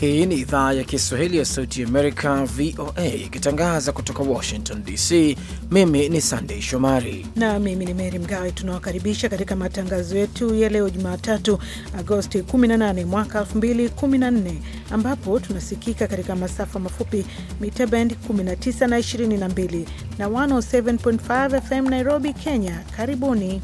Hii ni idhaa ya Kiswahili ya Sauti ya Amerika, VOA, ikitangaza kutoka Washington DC. Mimi ni Sandei Shomari na mimi ni Meri Mgawe. Tunawakaribisha katika matangazo yetu ya leo Jumatatu, Agosti 18 mwaka 2014, ambapo tunasikika katika masafa mafupi mita bend 19 na 22 na 107.5 FM Nairobi, Kenya. Karibuni.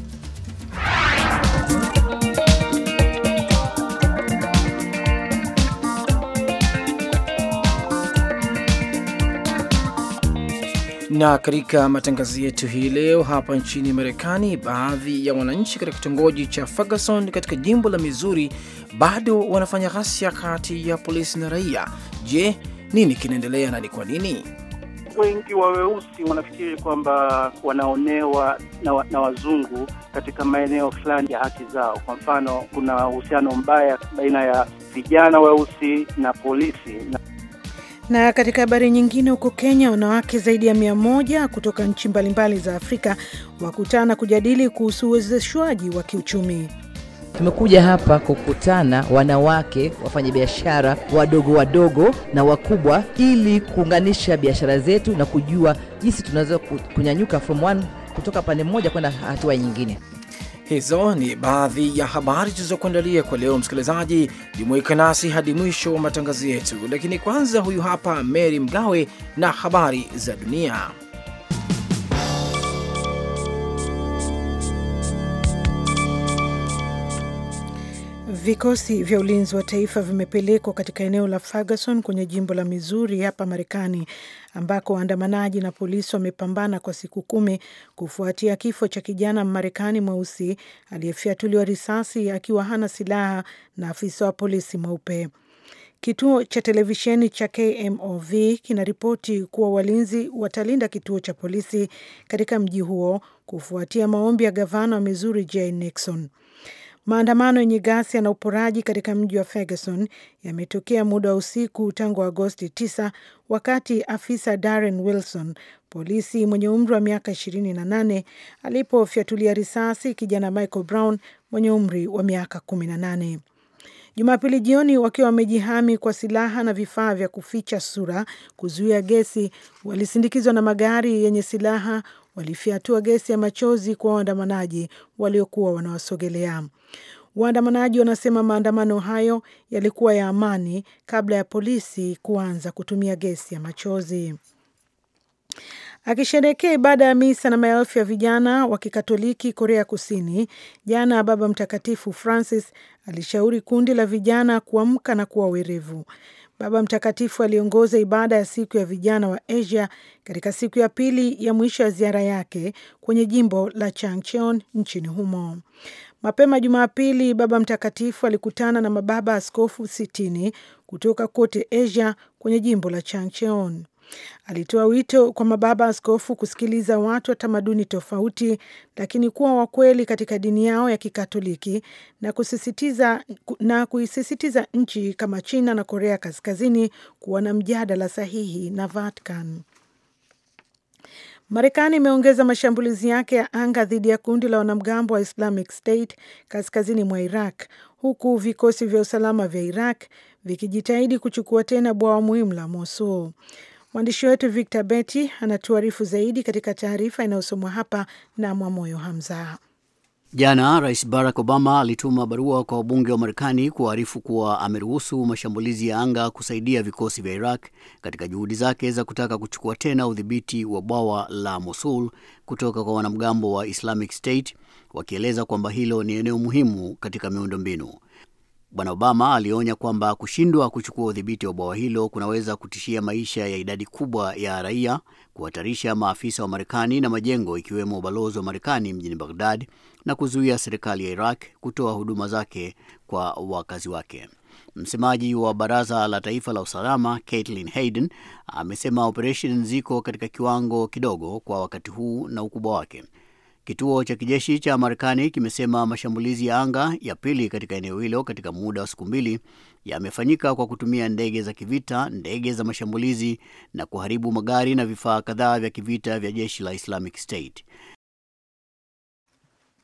na katika matangazo yetu hii leo, hapa nchini Marekani, baadhi ya wananchi katika kitongoji cha Ferguson katika jimbo la Missouri bado wanafanya ghasia kati ya polisi na raia. Je, nini kinaendelea na ni kwa nini? Wengi wa weusi wanafikiri kwamba wanaonewa na, na wazungu katika maeneo fulani ya haki zao. Kwa mfano, kuna uhusiano mbaya baina ya vijana weusi na polisi na na katika habari nyingine, huko Kenya, wanawake zaidi ya mia moja kutoka nchi mbalimbali za Afrika wakutana kujadili kuhusu uwezeshwaji wa kiuchumi. Tumekuja hapa kukutana wanawake wafanyabiashara wadogo wadogo na wakubwa, ili kuunganisha biashara zetu na kujua jinsi tunaweza kunyanyuka from one, kutoka pande moja kwenda hatua nyingine. Hizo ni baadhi ya habari tulizokuandalia kwa leo. Msikilizaji, jumuika nasi hadi mwisho wa matangazo yetu, lakini kwanza, huyu hapa Mary Mgawe na habari za dunia. Vikosi vya ulinzi wa taifa vimepelekwa katika eneo la Ferguson kwenye jimbo la Missouri hapa Marekani, ambako waandamanaji na polisi wamepambana kwa siku kumi kufuatia kifo cha kijana Mmarekani mweusi aliyefyatuliwa risasi akiwa hana silaha na afisa wa polisi mweupe. Kituo cha televisheni cha KMOV kinaripoti kuwa walinzi watalinda kituo cha polisi katika mji huo kufuatia maombi ya gavana wa Missouri Jay Nixon. Maandamano yenye ghasia na uporaji katika mji wa Ferguson yametokea muda wa usiku tangu Agosti 9 wakati afisa Darren Wilson, polisi mwenye umri wa miaka 28, alipofyatulia risasi kijana Michael Brown mwenye umri wa miaka 18. Jumapili jioni, wakiwa wamejihami kwa silaha na vifaa vya kuficha sura kuzuia gesi, walisindikizwa na magari yenye silaha walifyatua gesi ya machozi kwa waandamanaji waliokuwa wanawasogelea. Waandamanaji wanasema maandamano hayo yalikuwa ya amani kabla ya polisi kuanza kutumia gesi ya machozi. Akisherehekea ibada ya misa na maelfu ya vijana wa Kikatoliki Korea Kusini jana, Baba Mtakatifu Francis alishauri kundi la vijana kuamka na kuwa werevu. Baba Mtakatifu aliongoza ibada ya siku ya vijana wa Asia katika siku ya pili ya mwisho ya ziara yake kwenye jimbo la Changcheon nchini humo. Mapema Jumapili, Baba Mtakatifu alikutana na mababa askofu sitini kutoka kote Asia kwenye jimbo la Changcheon. Alitoa wito kwa mababa askofu kusikiliza watu wa tamaduni tofauti, lakini kuwa wakweli katika dini yao ya Kikatoliki na kusisitiza na kuisisitiza nchi kama China na Korea Kaskazini kuwa na mjadala sahihi na Vatican. Marekani imeongeza mashambulizi yake ya anga dhidi ya kundi la wanamgambo wa Islamic State kaskazini mwa Iraq, huku vikosi vya usalama vya Iraq vikijitahidi kuchukua tena bwawa muhimu la Mosul. Mwandishi wetu Victor Betty anatuarifu zaidi katika taarifa inayosomwa hapa na Mwamoyo Hamza. Jana Rais Barack Obama alituma barua kwa wabunge wa Marekani kuwaarifu kuwa ameruhusu mashambulizi ya anga kusaidia vikosi vya Iraq katika juhudi zake za kutaka kuchukua tena udhibiti wa bwawa la Mosul kutoka kwa wanamgambo wa Islamic State, wakieleza kwamba hilo ni eneo muhimu katika miundombinu. Bwana Obama alionya kwamba kushindwa kuchukua udhibiti wa bwawa hilo kunaweza kutishia maisha ya idadi kubwa ya raia, kuhatarisha maafisa wa Marekani na majengo ikiwemo ubalozi wa Marekani mjini Baghdad na kuzuia serikali ya Iraq kutoa huduma zake kwa wakazi wake. Msemaji wa Baraza la Taifa la Usalama Caitlin Hayden amesema operesheni ziko katika kiwango kidogo kwa wakati huu na ukubwa wake. Kituo cha kijeshi cha Marekani kimesema mashambulizi ya anga ya pili katika eneo hilo katika muda wa siku mbili yamefanyika kwa kutumia ndege za kivita, ndege za mashambulizi na kuharibu magari na vifaa kadhaa vya kivita vya jeshi la Islamic State.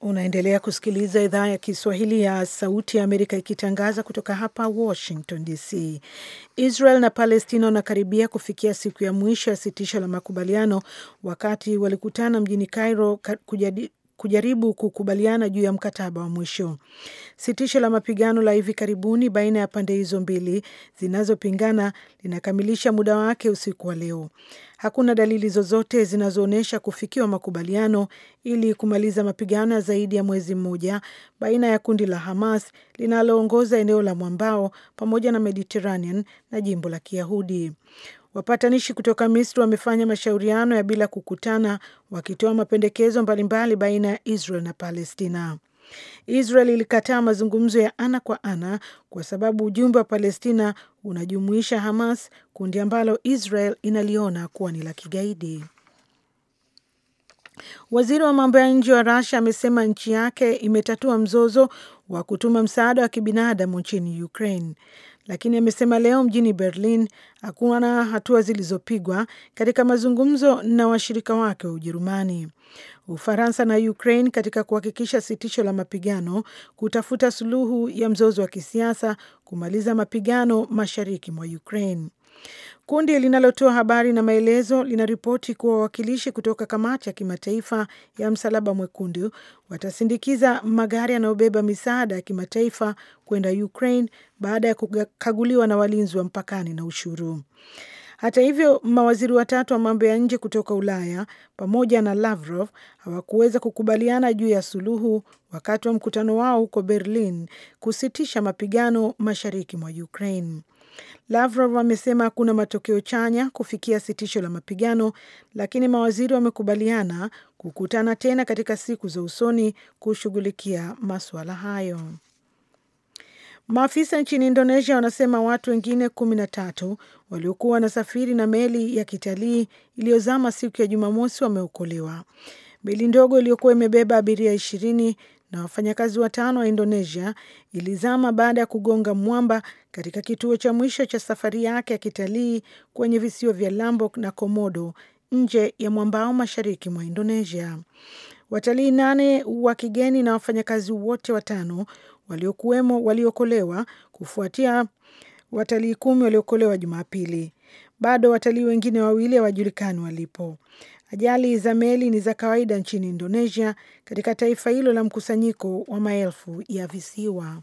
Unaendelea kusikiliza idhaa ya Kiswahili ya Sauti ya Amerika ikitangaza kutoka hapa Washington DC. Israel na Palestina wanakaribia kufikia siku ya mwisho ya sitisho la makubaliano wakati walikutana mjini Cairo kujadi kujaribu kukubaliana juu ya mkataba wa mwisho. Sitisho la mapigano la hivi karibuni baina ya pande hizo mbili zinazopingana linakamilisha muda wake usiku wa leo. Hakuna dalili zozote zinazoonyesha kufikiwa makubaliano ili kumaliza mapigano ya zaidi ya mwezi mmoja baina ya kundi la Hamas linaloongoza eneo la mwambao pamoja na Mediterranean na jimbo la Kiyahudi. Wapatanishi kutoka Misri wamefanya mashauriano ya bila kukutana wakitoa mapendekezo mbalimbali baina ya Israel na Palestina. Israel ilikataa mazungumzo ya ana kwa ana kwa sababu ujumbe wa Palestina unajumuisha Hamas, kundi ambalo Israel inaliona kuwa ni la kigaidi. Waziri wa mambo ya nje wa Russia amesema nchi yake imetatua mzozo wa kutuma msaada wa kibinadamu nchini Ukraine lakini amesema leo mjini Berlin hakuna hatua zilizopigwa katika mazungumzo na washirika wake wa Ujerumani, Ufaransa na Ukraine katika kuhakikisha sitisho la mapigano, kutafuta suluhu ya mzozo wa kisiasa, kumaliza mapigano mashariki mwa Ukraine. Kundi linalotoa habari na maelezo linaripoti kuwa wawakilishi kutoka kamati ya kimataifa ya Msalaba Mwekundu watasindikiza magari yanayobeba misaada ya kimataifa kwenda Ukraine baada ya kukaguliwa na walinzi wa mpakani na ushuru. Hata hivyo, mawaziri watatu wa mambo ya nje kutoka Ulaya pamoja na Lavrov hawakuweza kukubaliana juu ya suluhu wakati wa mkutano wao huko Berlin kusitisha mapigano mashariki mwa Ukraine. Lavrov amesema hakuna matokeo chanya kufikia sitisho la mapigano, lakini mawaziri wamekubaliana kukutana tena katika siku za usoni kushughulikia masuala hayo. Maafisa nchini Indonesia wanasema watu wengine kumi na tatu waliokuwa wanasafiri na meli ya kitalii iliyozama siku ya Jumamosi wameokolewa. Meli ndogo iliyokuwa imebeba abiria ishirini na wafanyakazi watano wa Indonesia ilizama baada ya kugonga mwamba katika kituo cha mwisho cha safari yake ya kitalii kwenye visiwa vya Lombok na Komodo nje ya mwambao mashariki mwa Indonesia. Watalii nane wa kigeni na wafanyakazi wote watano waliokuwemo waliokolewa kufuatia watalii kumi waliokolewa Jumapili. Bado watalii wengine wawili hawajulikani walipo. Ajali za meli ni za kawaida nchini Indonesia, katika taifa hilo la mkusanyiko wa maelfu ya visiwa.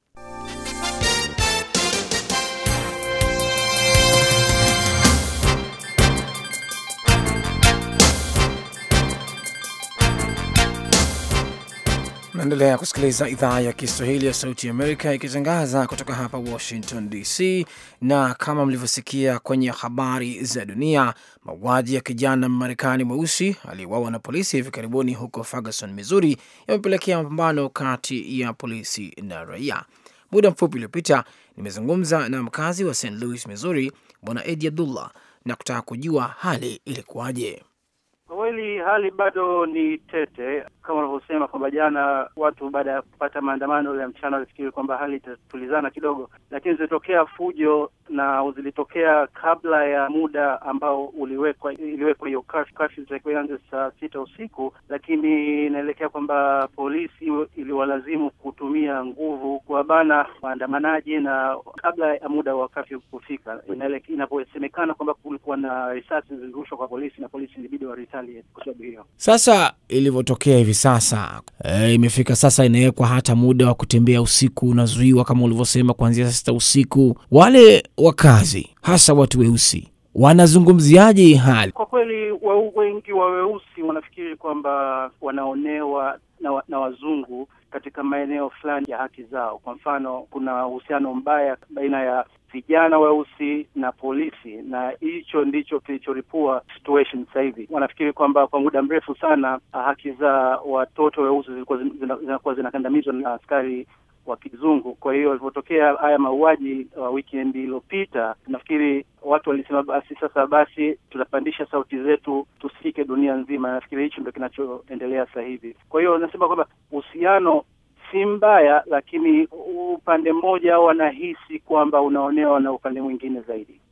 Naendelea kusikiliza idhaa ya Kiswahili ya Sauti ya Amerika ikitangaza kutoka hapa Washington DC, na kama mlivyosikia kwenye habari za dunia, mauaji ya kijana Mmarekani mweusi aliyeuawa na polisi hivi karibuni huko Ferguson, Missouri, yamepelekea mapambano kati ya polisi na raia. Muda mfupi uliopita nimezungumza na mkazi wa St Louis, Missouri, Bwana Edi Abdullah na kutaka kujua hali ilikuwaje. Kwa kweli hali bado ni tete, kama unavyosema kwamba jana watu baada ya kupata maandamano ya mchana walifikiri kwamba hali itatulizana kidogo, lakini zilitokea fujo na zilitokea kabla ya muda ambao uliwekwa iliwekwa hiyo kafyu itakiwa ianze saa sita usiku, lakini inaelekea kwamba polisi iliwalazimu kutumia nguvu kuwabana waandamanaji na kabla ya muda wa kafyu kufika, inaposemekana kwamba kulikuwa na risasi zilirushwa kwa polisi na polisi ilibidi wa retaliate kwa sababu hiyo. Sasa ilivyotokea hivi sasa e, imefika sasa, inawekwa hata muda wa kutembea usiku unazuiwa kama ulivyosema, kuanzia saa sita usiku. Wale wakazi hasa watu weusi wanazungumziaje hali? Kwa kweli, wa wengi wa weusi wanafikiri kwamba wanaonewa na, na wazungu katika maeneo fulani ya haki zao. Kwa mfano, kuna uhusiano mbaya baina ya vijana weusi na polisi, na hicho ndicho kilichoripua situation sasa hivi. Wanafikiri kwamba kwa muda mrefu sana haki za watoto weusi zilikuwa zinakuwa zinakandamizwa na askari wa kizungu. Kwa hiyo walivyotokea haya mauaji uh, weekend iliyopita, nafikiri watu walisema basi sasa basi tutapandisha sauti zetu tusikike dunia nzima. Nafikiri hicho ndio kinachoendelea sasa hivi. Kwa hiyo nasema kwamba uhusiano si mbaya, lakini upande mmoja wanahisi kwamba unaonewa na upande mwingine zaidi.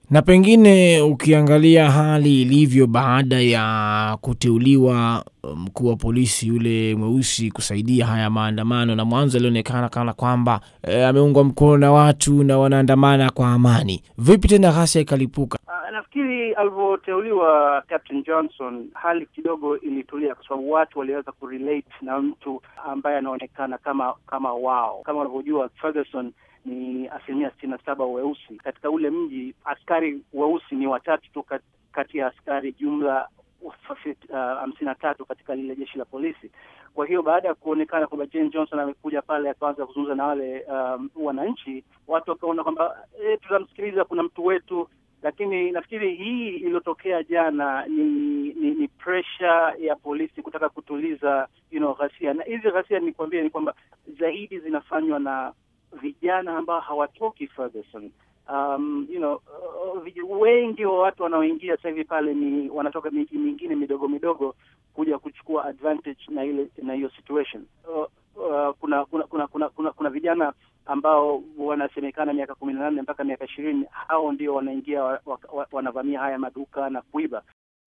Na pengine ukiangalia hali ilivyo baada ya kuteuliwa mkuu wa polisi yule mweusi kusaidia haya maandamano, na mwanzo alionekana kana kwamba e, ameungwa mkono na watu na wanaandamana kwa amani, vipi tena ghasia ikalipuka? Uh, nafikiri alivyoteuliwa Captain Johnson hali kidogo ilitulia, kwa sababu watu waliweza kurelate na mtu ambaye anaonekana kama kama wao. Kama wanavyojua Ferguson ni asilimia sitini na saba weusi katika ule mji. Askari weusi ni watatu tu kati ya askari jumla hamsini uh, na tatu katika lile jeshi la polisi. Kwa hiyo baada ya kuonekana kwamba Jane Johnson amekuja pale akaanza kuzungumza na wale um, wananchi, watu wakaona kwamba e, tutamsikiliza, kuna mtu wetu. Lakini nafikiri hii iliyotokea jana ni ni, ni pressure ya polisi kutaka kutuliza you know, ghasia, na hizi ghasia nikwambia ni kwamba zaidi zinafanywa na vijana ambao hawatoki Ferguson. Um, you know, uh, wengi wa watu wanaoingia sasa hivi pale ni wanatoka miji mingine midogo midogo kuja kuchukua advantage na ile na hiyo situation. Uh, uh, kuna, kuna, kuna, kuna, kuna, kuna vijana ambao wanasemekana miaka kumi na nane mpaka miaka ishirini hao ndio wanaingia wa, wa, wanavamia haya maduka na kuiba.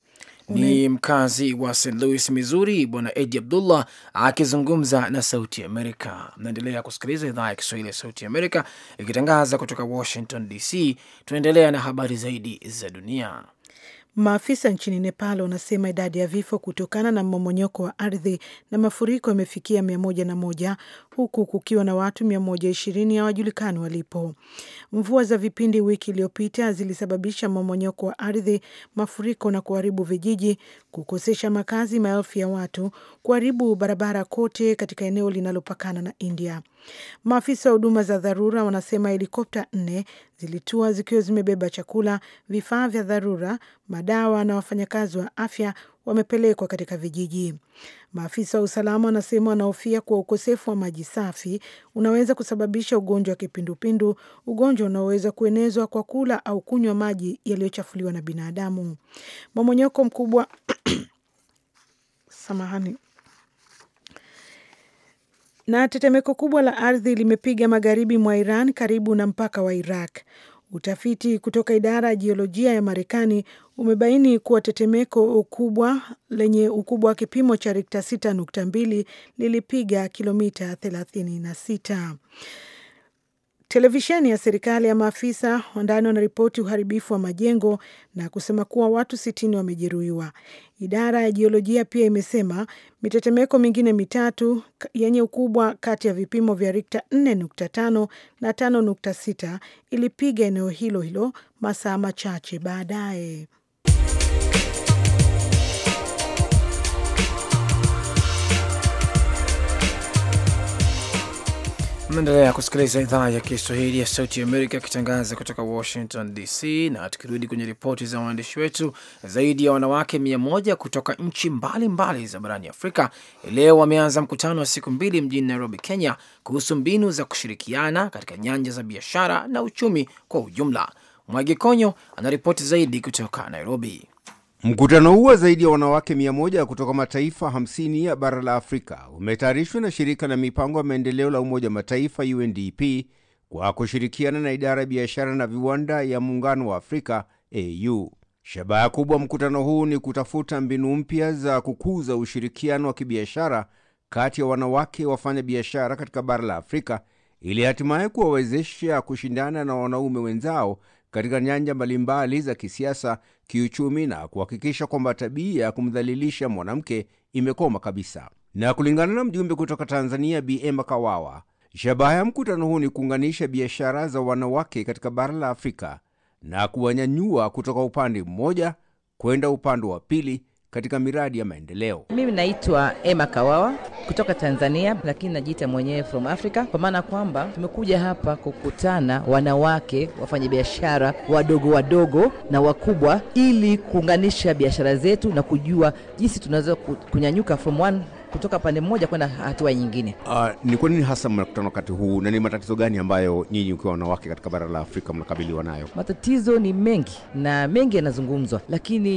Ni mkazi wa St Louis, Missouri, Bwana Edi Abdullah akizungumza na Sauti Amerika. Mnaendelea kusikiliza idhaa ya Kiswahili ya Sauti Amerika ikitangaza kutoka Washington DC. Tunaendelea na habari zaidi za dunia. Maafisa nchini Nepal wanasema idadi ya vifo kutokana na mmomonyoko wa ardhi na mafuriko imefikia mia moja na moja huku kukiwa na watu mia moja ishirini hawajulikani walipo. Mvua za vipindi wiki iliyopita zilisababisha mmomonyoko wa ardhi, mafuriko na kuharibu vijiji, kukosesha makazi maelfu ya watu, kuharibu barabara kote katika eneo linalopakana na India. Maafisa wa huduma za dharura wanasema helikopta nne zilitua zikiwa zimebeba chakula, vifaa vya dharura, madawa na wafanyakazi wa afya wamepelekwa katika vijiji. Maafisa wa usalama wanasema wanahofia kuwa ukosefu wa maji safi unaweza kusababisha ugonjwa wa kipindupindu, ugonjwa unaoweza kuenezwa kwa kula au kunywa maji yaliyochafuliwa na binadamu. Mmomonyoko mkubwa samahani na tetemeko kubwa la ardhi limepiga magharibi mwa Iran karibu na mpaka wa Iraq. Utafiti kutoka idara ya jiolojia ya Marekani umebaini kuwa tetemeko kubwa lenye ukubwa wa kipimo cha Rikta 6.2 lilipiga kilomita 36. Televisheni ya serikali ya maafisa wa ndani wanaripoti uharibifu wa majengo na kusema kuwa watu sitini wamejeruhiwa. Idara ya jiolojia pia imesema mitetemeko mingine mitatu yenye ukubwa kati ya vipimo vya Rikta 4.5 na 5.6 ilipiga eneo hilo hilo masaa machache baadaye. Mnaendelea kusikiliza idhaa ya Kiswahili ya Sauti ya Amerika ikitangaza kutoka Washington DC. Na tukirudi kwenye ripoti za waandishi wetu, zaidi ya wanawake mia moja kutoka nchi mbalimbali za barani Afrika leo wameanza mkutano wa siku mbili mjini Nairobi, Kenya, kuhusu mbinu za kushirikiana katika nyanja za biashara na uchumi kwa ujumla. Mwagi Konyo anaripoti zaidi kutoka Nairobi. Mkutano huo zaidi ya wanawake mia moja kutoka mataifa 50 ya bara la Afrika umetayarishwa na shirika la mipango ya maendeleo la Umoja wa Mataifa UNDP kwa kushirikiana na idara ya biashara na viwanda ya Muungano wa Afrika AU. Shabaha kubwa mkutano huu ni kutafuta mbinu mpya za kukuza ushirikiano wa kibiashara kati ya wanawake wafanya biashara katika bara la Afrika ili hatimaye kuwawezesha kushindana na wanaume wenzao katika nyanja mbalimbali za kisiasa, kiuchumi na kuhakikisha kwamba tabia ya kumdhalilisha mwanamke imekoma kabisa. Na kulingana na mjumbe kutoka Tanzania, Bi Emma Kawawa, shabaha ya mkutano huu ni kuunganisha biashara za wanawake katika bara la Afrika na kuwanyanyua kutoka upande mmoja kwenda upande wa pili katika miradi ya maendeleo. Mimi naitwa Emma Kawawa kutoka Tanzania, lakini najiita mwenyewe from Africa, kwa maana kwamba tumekuja hapa kukutana wanawake wafanyabiashara wadogo wadogo na wakubwa, ili kuunganisha biashara zetu na kujua jinsi tunaweza kunyanyuka from one kutoka pande mmoja kwenda hatua nyingine. Uh, ni kwa nini hasa mnakutana wakati huu na ni matatizo gani ambayo nyinyi ukiwa wanawake katika bara la Afrika mnakabiliwa nayo? Matatizo ni mengi na mengi yanazungumzwa, lakini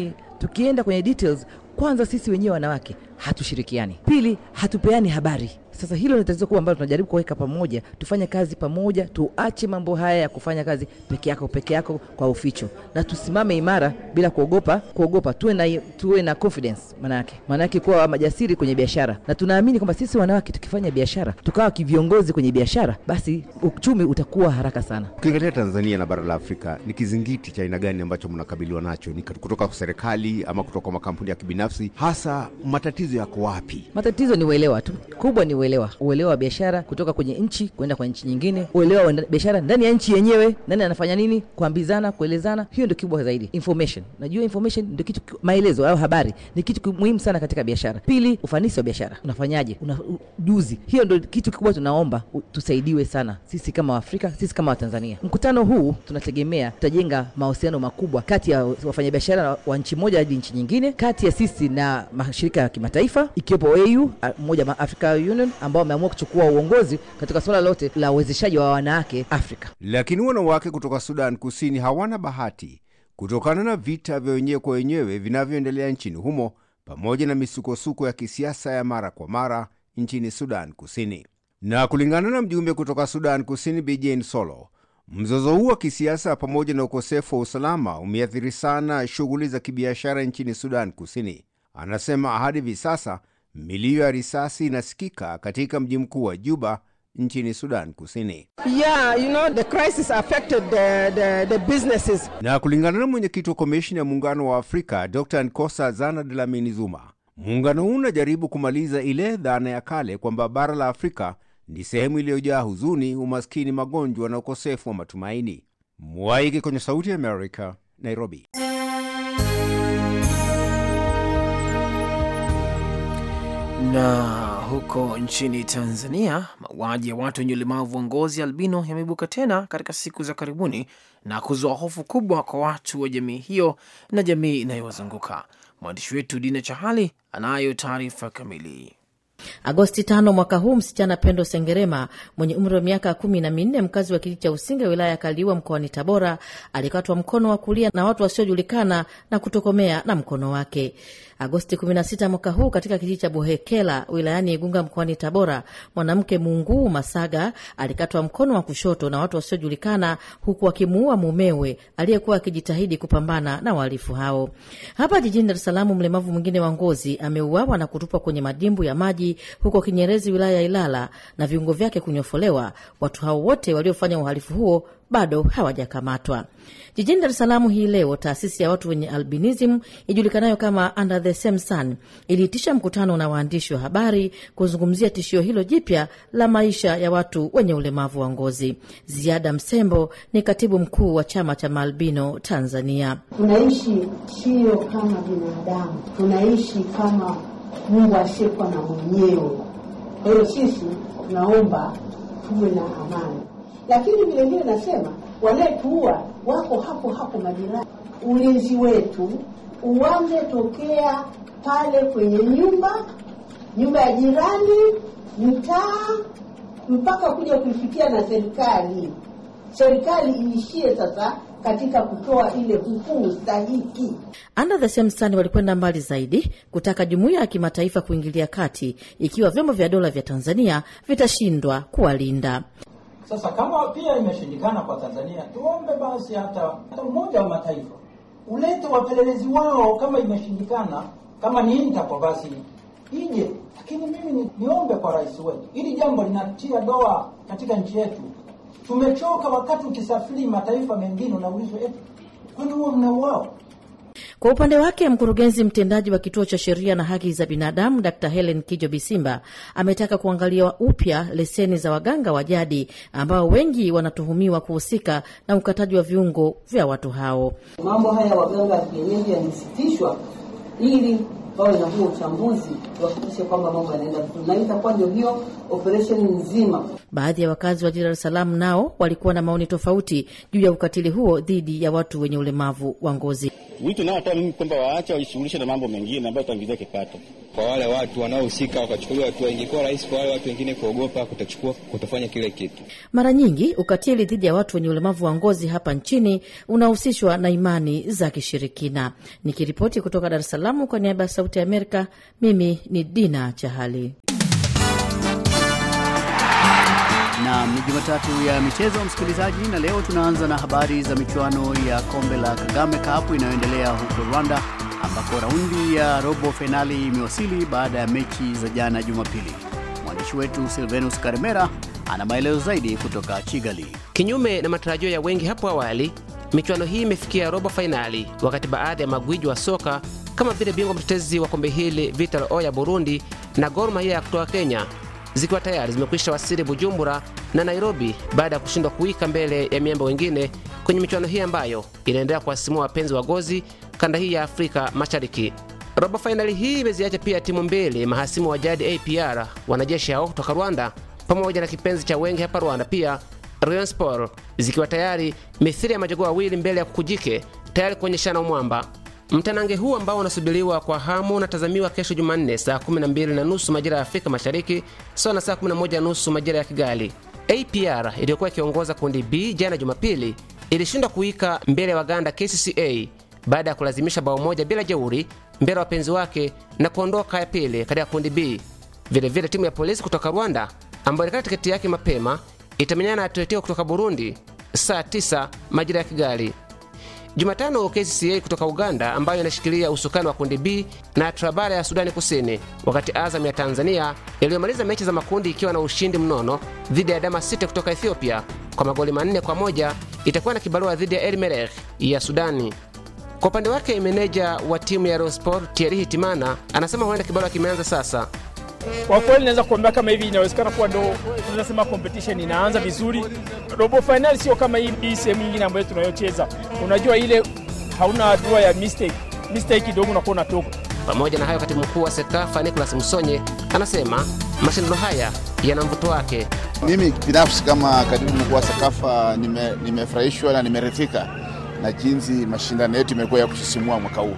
tukienda kwenye details kwanza sisi wenyewe wanawake hatushirikiani pili hatupeani habari sasa hilo ni tatizo kubwa ambalo tunajaribu kuweka pamoja tufanye kazi pamoja tuache mambo haya ya kufanya kazi peke yako peke yako kwa uficho na tusimame imara bila kuogopa kuogopa tuwe na, tuwe na confidence manayake manayake kuwa majasiri kwenye biashara na tunaamini kwamba sisi wanawake tukifanya biashara tukawa kiviongozi kwenye biashara basi uchumi utakuwa haraka sana Ukiangalia Tanzania na bara la Afrika, ni kizingiti cha aina gani ambacho mnakabiliwa nacho? Ni kutoka kwa serikali ama kutoka kwa makampuni ya kibinafsi? Hasa matatizo yako wapi? matatizo ni uelewa tu kubwa ni uelewa uelewa wa biashara kutoka kwenye nchi kwenda kwa nchi nyingine uelewa wa nda- biashara ndani ya nchi yenyewe nani anafanya nini kuambizana kuelezana hiyo ndio kikubwa zaidi information najua information ndio kitu ki- maelezo au habari ni kitu ki- muhimu sana katika biashara pili ufanisi wa biashara unafanyaje una ujuzi hiyo ndio kitu kikubwa tunaomba u- tusaidiwe sana sisi kama waafrika sisi kama watanzania mkutano huu tunategemea tutajenga mahusiano makubwa kati ya wafanyabiashara wa nchi moja hadi nchi nyingine kati ya sisi na mashirika ya kimataifa ikiwepo au a- moja ma Africa Union ambao wameamua kuchukua uongozi katika suala lote la uwezeshaji wa wanawake Afrika. Lakini wanawake kutoka Sudan Kusini hawana bahati kutokana na vita vya wenyewe kwa wenyewe vinavyoendelea nchini humo pamoja na misukosuko ya kisiasa ya mara kwa mara nchini Sudan Kusini. Na kulingana na mjumbe kutoka Sudan Kusini Bi Jane Solo, mzozo huu wa kisiasa pamoja na ukosefu wa usalama umeathiri sana shughuli za kibiashara nchini Sudan Kusini. Anasema hadi hivi sasa milio ya risasi inasikika katika mji mkuu wa Juba nchini Sudan Kusini. Yeah, you know, the crisis affected the, the, the businesses. Na kulingana na mwenyekiti wa komishini ya muungano wa Afrika Dr Nkosa Zana Dlamini Zuma, muungano huu unajaribu kumaliza ile dhana ya kale kwamba bara la Afrika ni sehemu iliyojaa huzuni, umaskini, magonjwa na ukosefu wa matumaini. Mwaiki kwenye Sauti ya Amerika, Nairobi. Na huko nchini Tanzania, mauaji ya watu wenye ulemavu wa ngozi albino yameibuka tena katika siku za karibuni na kuzua hofu kubwa kwa watu wa jamii hiyo na jamii inayowazunguka. Mwandishi wetu Dina Chahali anayo taarifa kamili. Agosti tano mwaka huu, msichana Pendo Sengerema mwenye umri wa miaka kumi na minne, mkazi wa kijiji cha Usinga wilaya ya Kaliua mkoani Tabora, alikatwa mkono wa kulia na watu wasiojulikana na kutokomea na mkono wake. Agosti 16 mwaka huu, katika kijiji cha Buhekela wilayani Igunga mkoani Tabora, mwanamke Munguu Masaga alikatwa mkono wa kushoto na watu wasiojulikana, huku akimuua mumewe aliyekuwa akijitahidi kupambana na wahalifu hao. Hapa jijini Dar es Salaam, mlemavu mwingine wa ngozi ameuawa na kutupwa kwenye madimbu ya maji huko Kinyerezi wilaya ya Ilala na viungo vyake kunyofolewa. Watu hao wote waliofanya uhalifu huo bado hawajakamatwa. Jijini Dar es Salaam hii leo, taasisi ya watu wenye albinism ijulikanayo kama Under the Same Sun iliitisha mkutano na waandishi wa habari kuzungumzia tishio hilo jipya la maisha ya watu wenye ulemavu wa ngozi. Ziada Msembo ni katibu mkuu wa chama cha maalbino Tanzania. Tunaishi sio kama binadamu, tunaishi kama Mungu asiyekuwa na mwenyewe. Kwa hiyo sisi tunaomba tuwe na amani, lakini vile vile nasema wanayetuua wako hapo hapo majirani. Ulinzi wetu uanze tokea pale kwenye nyumba, nyumba ya jirani, mtaa, mpaka kuja kuifikia na serikali. Serikali iishie sasa katika kutoa ile hukumu stahiki. Under the Same Sun walikwenda mbali zaidi kutaka jumuiya ya kimataifa kuingilia kati ikiwa vyombo vya dola vya Tanzania vitashindwa kuwalinda. Sasa kama pia imeshindikana kwa Tanzania, tuombe basi hata hata Umoja wa Mataifa ulete wapelelezi wao, kama imeshindikana, kama ni Interpol basi ije. Lakini mimi ni, niombe kwa rais wetu, hili jambo linatia doa katika nchi yetu. Tumechoka wakati ukisafiri mataifa mengine unaulizwa eti kwani huo mnauao Kwa upande wake mkurugenzi mtendaji wa kituo cha sheria na haki za binadamu Dr Helen Kijo Bisimba ametaka kuangaliwa upya leseni za waganga wa jadi ambao wengi wanatuhumiwa kuhusika na ukataji wa viungo vya watu hao. Mambo haya waganga wa kienyeji yamesitishwa ili wawe na huo uchambuzi, tuhakikishe kwamba mambo yanaenda vizuri, na itakuwa ndio hiyo operation nzima. Baadhi ya wakazi wa jiji la Dar es Salaam nao walikuwa na maoni tofauti juu ya ukatili huo dhidi ya watu wenye ulemavu wa ngozi. Wito unaotoa mimi kwamba waache wajishughulishe na mambo mengine ambayo itaongezea kipato kwa wale watu wanaohusika wakachukuliwa hatua. Ingekuwa rahisi kwa wale watu wengine kuogopa kutachukua kutofanya kile kitu. Mara nyingi ukatili dhidi ya watu wenye ulemavu wa ngozi hapa nchini unahusishwa na imani za kishirikina. Nikiripoti kutoka Dar es Salaam kwa niaba ya Sauti ya Amerika, mimi ni Dina Chahali. na ni Jumatatu ya michezo msikilizaji, na leo tunaanza na habari za michuano ya kombe la Kagame Cup inayoendelea huko Rwanda, ambako raundi ya robo fainali imewasili baada ya mechi za jana Jumapili. Mwandishi wetu Silvenus Karemera ana maelezo zaidi kutoka Kigali. Kinyume na matarajio ya wengi hapo awali, michuano hii imefikia robo fainali, wakati baadhi ya magwiji wa soka kama vile bingwa mtetezi wa kombe hili Vital O ya Burundi na Gor Mahia ya kutoka Kenya zikiwa tayari zimekwisha wasili Bujumbura na Nairobi baada ya kushindwa kuwika mbele ya miamba wengine kwenye michuano hii ambayo inaendelea kuwasimua wapenzi wa gozi kanda hii ya Afrika Mashariki. Robo fainali hii imeziacha pia timu mbili mahasimu wa jadi APR, wanajeshi hao kutoka Rwanda, pamoja na kipenzi cha wengi hapa Rwanda pia Rayon Sport, zikiwa tayari mithili ya majogoo wawili mbele ya kukujike, tayari kuonyeshana umwamba. Mtanange huu ambao unasubiriwa kwa hamu unatazamiwa kesho Jumanne saa 12 na nusu majira ya Afrika Mashariki, sawa na saa 11 na nusu majira ya Kigali. APR iliyokuwa ikiongoza kundi B jana Jumapili ilishindwa kuika mbele ya Waganda KCCA baada ya kulazimisha bao moja bila jeuri mbele ya wapenzi wake na kuondoka ya pili katika kundi B. Vilevile vile timu ya polisi kutoka Rwanda ambayo ilikata tiketi yake mapema itamenyana na Atletico kutoka Burundi saa 9 majira ya Kigali. Jumatano KCCA kutoka Uganda ambayo inashikilia usukani wa kundi B na Trabara ya Sudani Kusini, wakati Azam ya Tanzania iliyomaliza mechi za makundi ikiwa na ushindi mnono dhidi ya Dama City kutoka Ethiopia kwa magoli manne kwa moja itakuwa na kibarua dhidi ya El Merreikh ya Sudani. Kwa upande wake meneja wa timu ya Rayon Sport Thierry Hitimana anasema huenda kibarua kimeanza sasa. Kwa kweli naweza kuambia kama hivi inawezekana kuwa ndo tunasema competition inaanza vizuri. Robo final sio kama hii, hii sehemu nyingine ambayo tunayocheza. Unajua ile hauna hatua ya mistake, mistake kidogo unakuwa unatoka. Pamoja na hayo, katibu mkuu wa SEKAFA Nicholas Msonye anasema mashindano haya yana mvuto wake. Mimi binafsi kama katibu mkuu wa SEKAFA nimefurahishwa nime na nimeridhika na jinsi mashindano yetu imekuwa ya kusisimua mwaka huu,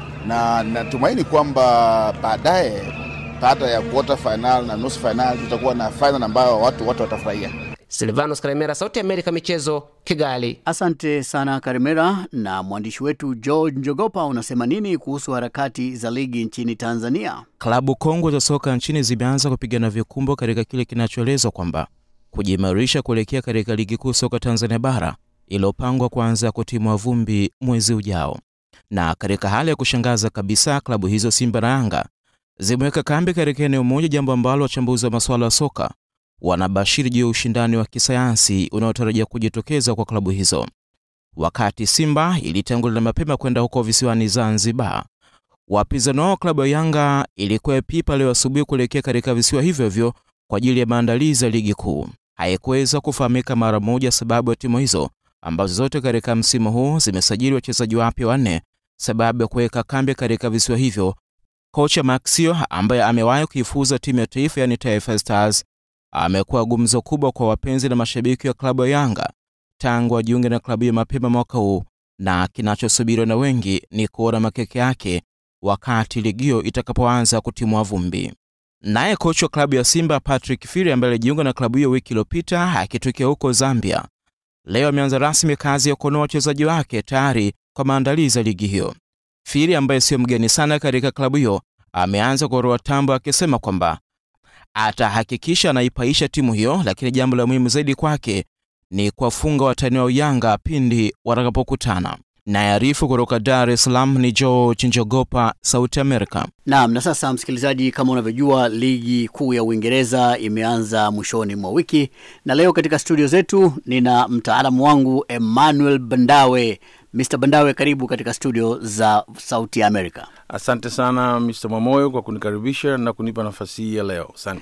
na natumaini kwamba baadaye baada ya quarter final na nusu final tutakuwa na final ambayo watu watu watafurahia. Silvanos Karemera, Sauti ya Amerika, michezo, Kigali. Asante sana Karemera. Na mwandishi wetu George Njogopa, unasema nini kuhusu harakati za ligi nchini Tanzania? Klabu kongwe za soka nchini zimeanza kupigana vikumbo katika kile kinachoelezwa kwamba kujiimarisha kuelekea katika ligi kuu soka Tanzania bara iliyopangwa kuanza kutimua vumbi mwezi ujao. Na katika hali ya kushangaza kabisa, klabu hizo Simba na Yanga zimeweka kambi katika eneo moja, jambo ambalo wachambuzi wa masuala ya soka wanabashiri juu ya ushindani wa kisayansi unaotarajia kujitokeza kwa klabu hizo. Wakati Simba ilitangulia mapema kwenda huko visiwani Zanzibar, wapinzani wao klabu ya Yanga ilikuwa pipa leo asubuhi kuelekea katika visiwa hivyo hivyo kwa ajili ya maandalizi ya ligi kuu. Haikuweza kufahamika mara moja sababu ya timu hizo ambazo zote katika msimu huu zimesajili wachezaji wapya wanne, sababu ya kuweka kambi katika visiwa hivyo Kocha Maxio ambaye amewahi kuifuza timu ya taifa yani Taifa Stars amekuwa gumzo kubwa kwa wapenzi na mashabiki wa klabu ya Yanga tangu ajiunge na klabu ya mapema mwaka huu, na kinachosubiriwa na wengi ni kuona makeke yake wakati ligio itakapoanza kutimua vumbi. Naye kocha wa klabu ya Simba Patrick Firi ambaye alijiunga na klabu hiyo wiki iliyopita akitokea huko Zambia, leo ameanza rasmi kazi ya kuonoa wachezaji wake tayari kwa maandalizi ya ligi hiyo. Firi ambaye sio mgeni sana katika klabu hiyo ameanza kuoroa tambo akisema kwamba atahakikisha anaipaisha timu hiyo, lakini jambo la muhimu zaidi kwake ni kuwafunga watani wa Yanga pindi watakapokutana. Nayearifu kutoka Dar es Salaam ni George Njogopa, Sauti Amerika. Naam, na sasa msikilizaji, kama unavyojua ligi kuu ya Uingereza imeanza mwishoni mwa wiki, na leo katika studio zetu nina mtaalamu wangu Emmanuel Bandawe. Mr. Bandawe, karibu katika studio za Sauti ya Amerika. Asante sana Mr. Mwamoyo kwa kunikaribisha na kunipa nafasi hii ya leo. Asante.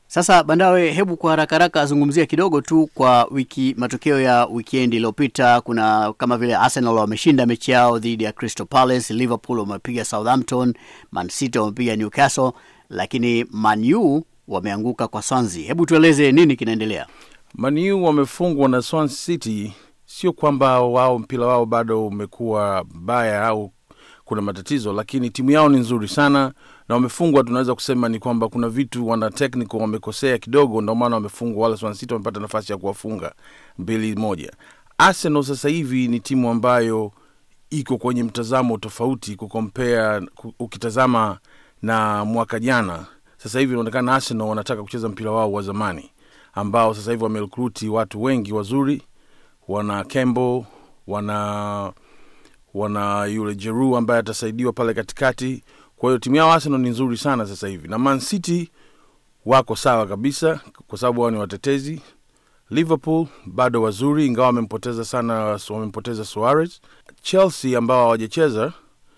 Sasa Bandawe, hebu kwa haraka haraka azungumzia kidogo tu kwa wiki matokeo ya wikendi iliyopita. Kuna kama vile Arsenal wameshinda mechi yao dhidi ya Crystal Palace, Liverpool wamepiga Southampton, Man City wamepiga Newcastle, lakini Man U wameanguka kwa Swansea. Hebu tueleze nini kinaendelea? Man U wamefungwa na Swansea City. Sio kwamba wao mpira wao bado umekuwa baya au kuna matatizo, lakini timu yao ni nzuri sana na wamefungwa. Tunaweza kusema ni kwamba kuna vitu wana technical wamekosea kidogo, ndio maana wamefungwa. Wale Swansea City wamepata nafasi ya kuwafunga mbili moja. Arsenal sasa hivi ni timu ambayo iko kwenye mtazamo tofauti kukompea, ukitazama na mwaka jana. Sasa hivi inaonekana Arsenal wanataka kucheza mpira wao wa zamani ambao sasa hivi wamerekruti watu wengi wazuri, wana Campbell, wana wana yule Jeru ambaye atasaidiwa pale katikati. Kwa hiyo timu yao Arsenal ni nzuri sana sasa hivi, na Man City wako sawa kabisa, kwa sababu wao ni watetezi. Liverpool bado wazuri, ingawa wamempoteza sana, wamempoteza Suarez. Chelsea ambao hawajacheza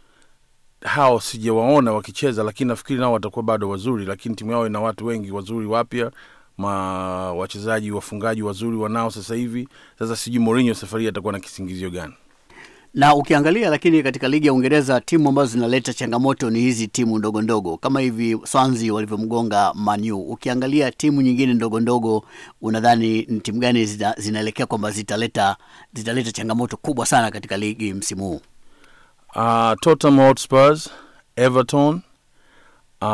hao sijawaona wakicheza, lakini nafikiri nao watakuwa bado wazuri, lakini timu yao ina watu wengi wazuri wapya ma wachezaji wafungaji wazuri wanao sasa hivi. Sasa sijui Mourinho safari hii atakuwa na kisingizio gani na ukiangalia lakini katika ligi ya Uingereza timu ambazo zinaleta changamoto ni hizi timu ndogo ndogo kama hivi Swansea walivyomgonga Manu. Ukiangalia timu nyingine ndogo ndogo, unadhani ni timu gani zina, zinaelekea kwamba zitaleta zitaleta changamoto kubwa sana katika ligi msimu huu? Uh, Tottenham Hotspurs, Everton uh,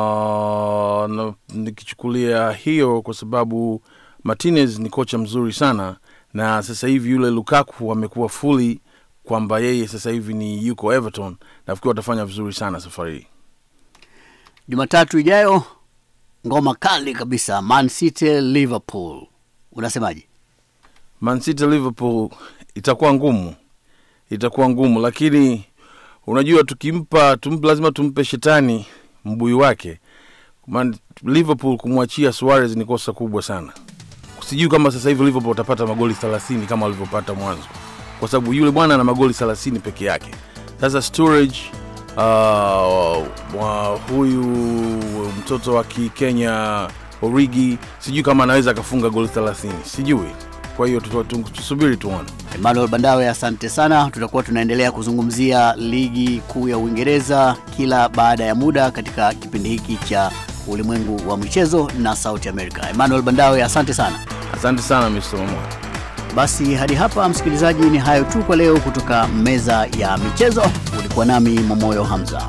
na, nikichukulia hiyo kwa sababu Martinez ni kocha mzuri sana, na sasa hivi yule Lukaku amekuwa fully kwamba yeye sasa hivi ni yuko Everton. Nafikiri watafanya vizuri sana safari hii. Jumatatu ijayo ngoma kali kabisa, Man City Liverpool, unasemaje? Man City Liverpool itakuwa ngumu, itakuwa ngumu, lakini unajua tukimpa tumpe, lazima tumpe shetani mbuyu wake. Man, Liverpool kumwachia Suarez ni kosa kubwa sana. Sijui kama sasa hivi Liverpool watapata magoli thelathini kama walivyopata mwanzo kwa sababu yule bwana ana magoli 30 peke yake. Sasa Sturridge uh, wa huyu mtoto wa Kikenya Origi, sijui kama anaweza akafunga goli 30, sijui. Kwa hiyo tusubiri tuone. Emmanuel Bandawe, asante sana. Tutakuwa tunaendelea kuzungumzia ligi kuu ya Uingereza kila baada ya muda katika kipindi hiki cha ulimwengu wa michezo na Sauti America. Emmanuel Bandawe, asante sana. Asante sana Mr. Momoa. Basi hadi hapa msikilizaji, ni hayo tu kwa leo kutoka meza ya michezo. Ulikuwa nami Momoyo Hamza.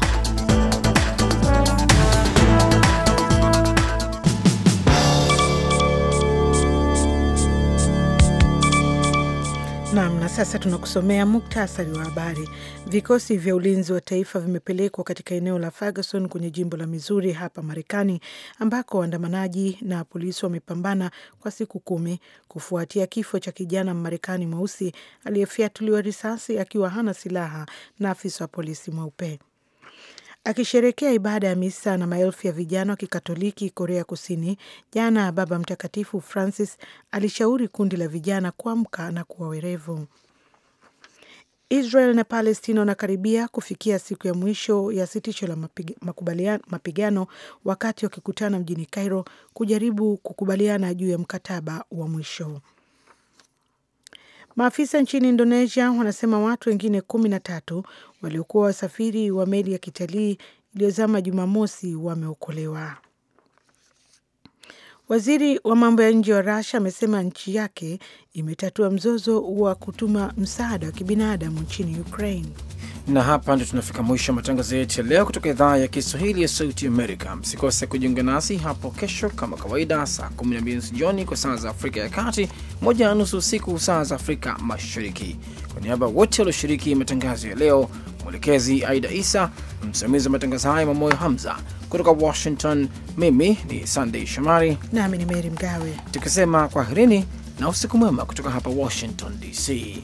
Nam, na sasa tunakusomea muktasari wa habari. Vikosi vya ulinzi wa taifa vimepelekwa katika eneo la Ferguson kwenye jimbo la Missouri hapa Marekani, ambako waandamanaji na polisi wamepambana kwa siku kumi kufuatia kifo cha kijana Mmarekani mweusi aliyefyatuliwa risasi akiwa hana silaha na afisa wa polisi mweupe. Akisherekea ibada ya misa na maelfu ya vijana wa Kikatoliki Korea Kusini jana, Baba Mtakatifu Francis alishauri kundi la vijana kuamka na kuwa werevu. Israel na Palestina wanakaribia kufikia siku ya mwisho ya sitisho la mapigano wakati wakikutana mjini Cairo kujaribu kukubaliana juu ya mkataba wa mwisho. Maafisa nchini Indonesia wanasema watu wengine kumi na tatu waliokuwa wasafiri wa meli ya kitalii iliyozama Jumamosi wameokolewa. Waziri wa mambo ya nje wa Russia amesema nchi yake imetatua mzozo wa kutuma msaada wa kibinadamu nchini Ukraine. Na hapa ndio tunafika mwisho wa matangazo yetu ya leo kutoka idhaa ya Kiswahili ya Sauti Amerika. Msikose kujiunga nasi hapo kesho kama kawaida, saa 12 nusu jioni kwa saa za Afrika ya Kati, moja na nusu usiku saa za Afrika Mashariki. Kwa niaba wote walioshiriki matangazo ya leo, mwelekezi Aida Isa, msimamizi wa matangazo haya Mamoyo Hamza kutoka Washington, mimi ni Sandey Shomari nami ni Meri Mgawe, tukisema kwaherini na usiku mwema kutoka hapa Washington DC.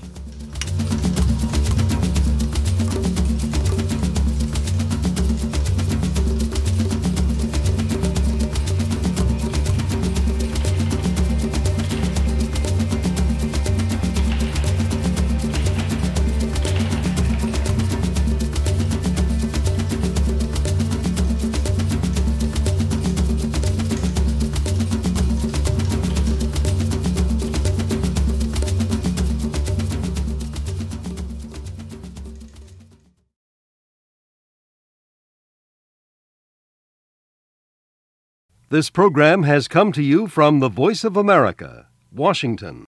This program has come to you from the Voice of America, Washington.